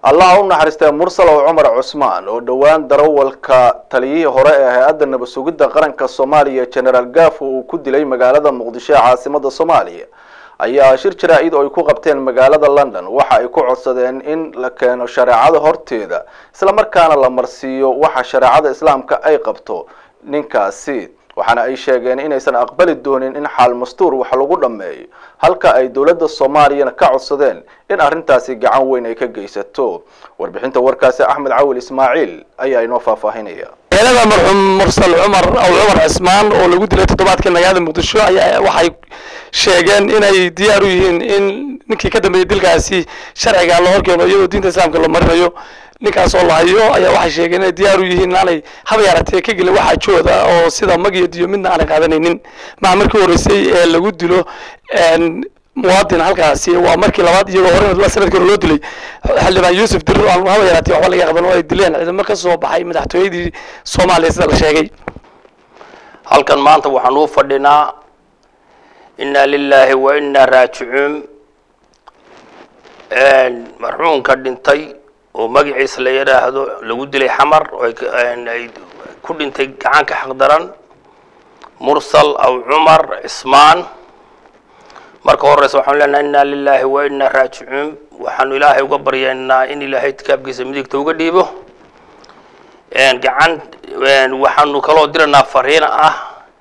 allah u naxariistay mursalow cumar cusmaan oo dhowaan darawalka taliyihii hore ee hay-adda nabad sugidda qaranka soomaaliya generaal gafo uu ku dilay magaalada muqdisho ee caasimada soomaaliya ayaa shir jaraa-id oo ay ku qabteen magaalada london waxa ay ku codsadeen in la keeno shareecada horteeda islamarkaana la marsiiyo waxa shareecada islaamka ay qabto ninkaasi waxaana ay sheegeen inaysan aqbali doonin in xaal mastuur wax lagu dhammeeyo halka ay dowladda soomaaliyana ka codsadeen in arrintaasi gacan weyn ay ka geysato warbixinta warkaasi axmed cawil ismaaciil ayaa inoo faahfaahinaya eelada marxuum mursal cumar aw cumar cismaan oo lagu dilay toddobaadkii magaalada muqdisho ayaa waxay sheegeen inay diyaar u yihiin in ninkii ka dambeeyey dilkaasi sharciga la horkeeno iyadoo diinta islaamka la marinayo ninkaas oo la hayo ayaa waxay sheegeen inay diyaar u yihiin aanay haba yaratee ka gelin waxa jooda oo sida mag iyo diyo midna aanay qaadanaynin maca markii horeysay ee lagu dilo muwaadin halkaasi waa markii labaad iyagoo hore sanadkii hore loo dilay xildhibaan yuusuf dirir aan haba yaratee waxba laga qaban oo ay dileen ciidamo ka soo baxay madaxtooyadii soomaaliya sida la sheegay halkan maanta waxaan uu fadhinaa inna lilaahi wa inna raajicuun marxuumka dhintay oo magaciisa la yidhaahdo lagu dilay xamar oo ay ku dhintay gacanka xaqdaran mursal aw cumar cismaan marka horeysa waxaanu leenahay inna lilaahi wa inna raajicuun waxaanu ilaahay uga baryaynaa in ilaahay kitaabkiisa midigta uga dhiibo gacan waxaanu kaloo diraynaa fariin ah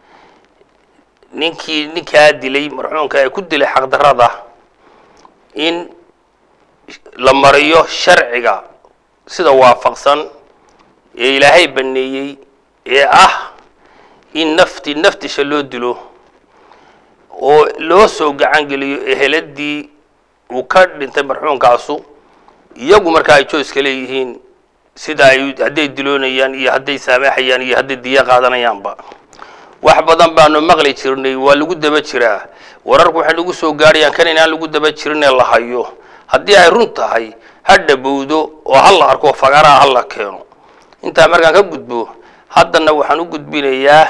ninkii ninkaa dilay marxuumka ee ku dilay xaqdarada in la mariyo sharciga sida waafaqsan ee ilaahay baneeyey ee ah in nafti naftisha loo dilo oo loo soo gacan geliyo eheladii uu ka dhintay marxuumkaasu iyagu markaa ay joyska leeyihiin sida ay hadday diloonayaan iyo hadday saamaxayaan iyo hadday diya qaadanayaanba wax badan baanu maqli jirnay waa lagu daba jiraa wararku waxay nagu soo gaarayaan kan inaan lagu daba jirin ee la hayo haddii ay run tahay ha dhabowdo oo ha la arko fagaraha ha la keeno intaa markaan ka gudbo haddana waxaan u gudbinayaa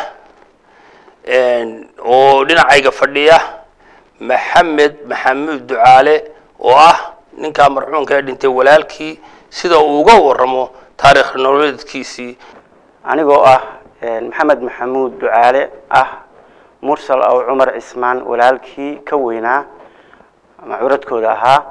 oo dhinacayga fadhiya maxamed maxamuud ducaale oo ah ninkaa marxuumka ee dhintay walaalkii sida uu uga waramo taarikh nololeedkiisii anigoo ah maxamed maxamuud ducaale ah mursal aw cumar cismaan walaalkii ka weynaa ama curadkooda ahaa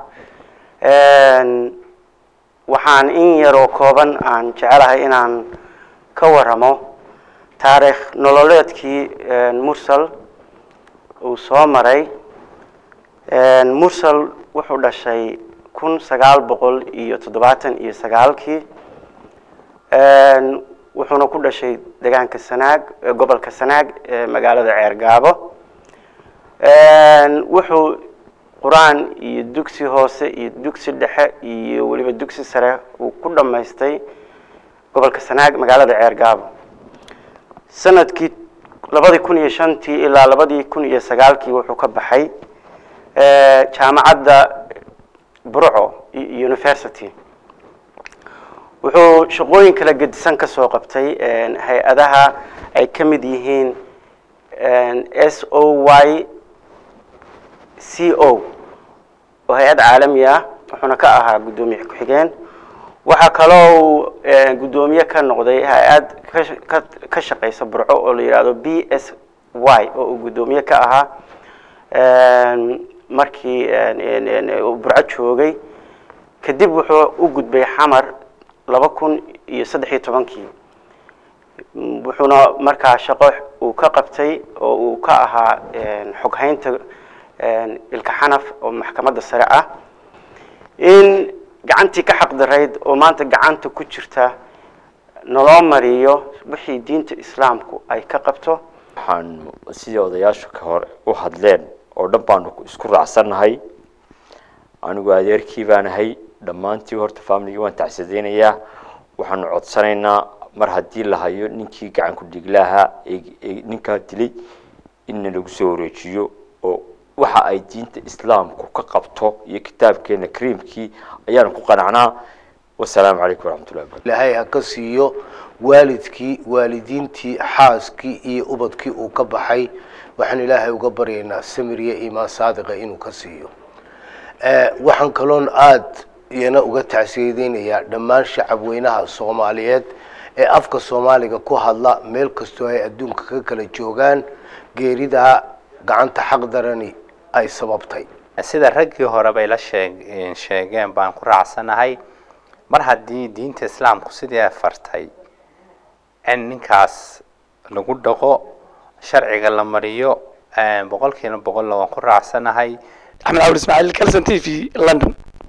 waxaan in yaroo kooban aan jecelahay inaan ka waramo taarikh nololeedkii mursal uu soo maray mursal wuxuu dhashay kun sagaal boqol iyo toddobaatan iyo sagaalkii wuxuuna ku dhashay degaanka sanaag gobolka sanaag ee magaalada ceergaabo wuxuu qur-aan iyo dugsi hoose iyo dugsi dhexe iyo weliba dugsi sare uu ku dhammaystay gobolka sanaag magaalada ceergaabo sanadkii labadii kun iyo shantii ilaa labadii kun iyo sagaalkii wuxuu ka baxay jaamacadda burco university wuxuu shaqooyin kala gedisan ka soo qabtay hay-adaha ay ka mid yihiin s o y c o oo hay-ad caalami ah wuxuuna ka ahaa guddoomiye ku-xigeen waxaa kaloo uu guddoomiye ka noqday hay-ad ka ka shaqeysa burco oo la yidhaahdo b s y oo uu guddoomiye ka ahaa markii burco joogay kadib wuxuu u gudbay xamar laba kun iyo saddex iyo tobankii wuxuuna markaa shaqo uu ka qabtay oo uu ka ahaa xoghaynta ilka xanaf oo maxkamadda sare ah in gacantii ka xaqdarayd oo maanta gacanta ku jirta naloo mariyo wixii diinta islaamku ay ka qabto waxaan sidii odayaashu ka hor u hadleen oo dhan baanu isku raacsannahay anigu adeerkii baanahay dhammaantii horta familigii waan tacsadeynayaa waxaanu codsanaynaa mar haddii la hayo ninkii gacan ku dhiglaahaa ee ninkaa dilay inna lagu soo wareejiyo oo waxa ay diinta islaamku ka qabto iyo kitaabkeena kariimkii ayaanu ku qanacnaa wasalaamu calaykum waraxmatullahi wabarakatu ilaahay ha ka siiyo waalidkii waalidiintii xaaskii iyo ubadkii uu ka baxay waxaan ilaahay uga baryaynaa samir iyo iimaan saadiqa inuu ka siiyo waxaan kaloon aada iyana uga tacsiyadeynayaa dhammaan shacabweynaha soomaaliyeed ee afka soomaaliga ku hadla meel kastoo ay adduunka ka kala joogaan geeridaa gacanta xaq darani ay sababtay sida raggii hore bay la sheeg sheegeen baan ku raacsanahay mar haddii diinta islaamku sidii ay fartay in ninkaas lagu dhaqo sharciga la mariyo boqolkiina boqolla waan ku raacsanahay axmed cabdi ismaaciil calson t v london